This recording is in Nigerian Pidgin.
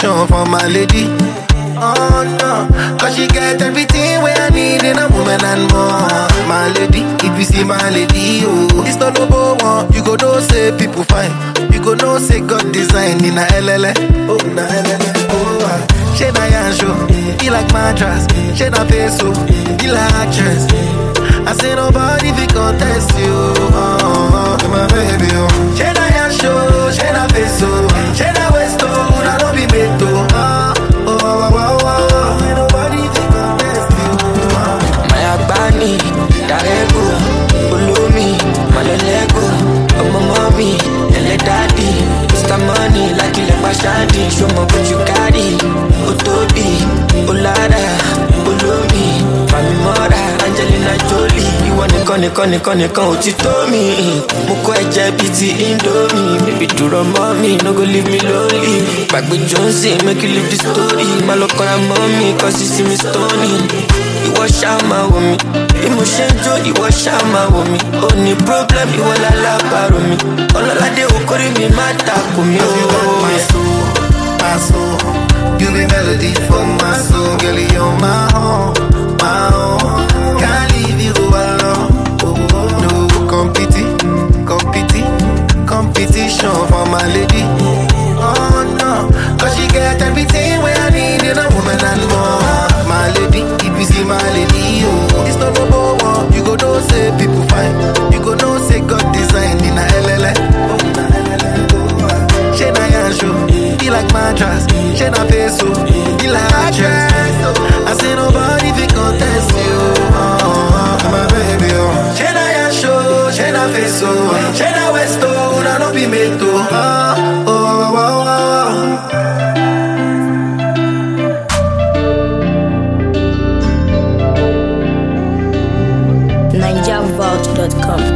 competition for my lady. Oh no, cause she get everything where I need in a woman and more. My lady, if you see my lady, oh, it's not no one. You go know say people fine. You go know say God design in a LLA. Oh, na LLA. Oh, ah. she na yan show. He like mattress. She na face so. He like actress. I say nobody fi contest you. Oh, oh, oh, my baby, oh. She na yan show. She na face so. She na waist oh. Una no be made to. Oh, oh, oh, oh, oh. Say nobody fi contest you. Oh. Maya Bani, Darego, Ulumi, Malolego, Ọmọ mọ́mí, ẹlẹ́ dádì, Mr. Money, lákìlẹ̀ pàṣádì, ṣọmọ bójú kárì, ó tóbi, ó lára, olómi, Fàmí mọ́ra, Angelina Jolie, ìwọ nìkan nìkan nìkan nìkan ò ti tó mi. Mo kọ́ ẹ̀jẹ̀ bíi ti Indomie, bébí dúró mọ́ mi, no go leave me lonely. Gbàgbé Johnson, make you leave the story, má lọ kọ́ra mọ́ mi, kọ́ sí sí mi stony ìwọ ṣáà máa wò mí bí mo ṣe ń jó ìwọ ṣáà máa wò mí ó ní problem ìwọ lálábàárò mi ọlọ́ládé okòrí mi má takò mí Cause you got my o. soul, my soul. You be melody for my soul, girl. You're my own, my own. Can't leave you alone. No competi, competi, competition for my lady. Oh no, cause she get everything where I need in a woman and more. My lady, if you see my lady, oh, it's not no one. You go know say people fine. You go know say God design in a LLA. Oh, na LLA. Oh, ah. She na yan show, he like mattress. She na face so, he like actress. I say nobody fi contest you. Oh, oh, my baby, oh. She na yan show, she na face so, she na waist oh, na no be made to. Oh, oh, oh, oh, oh. NigerVault.com.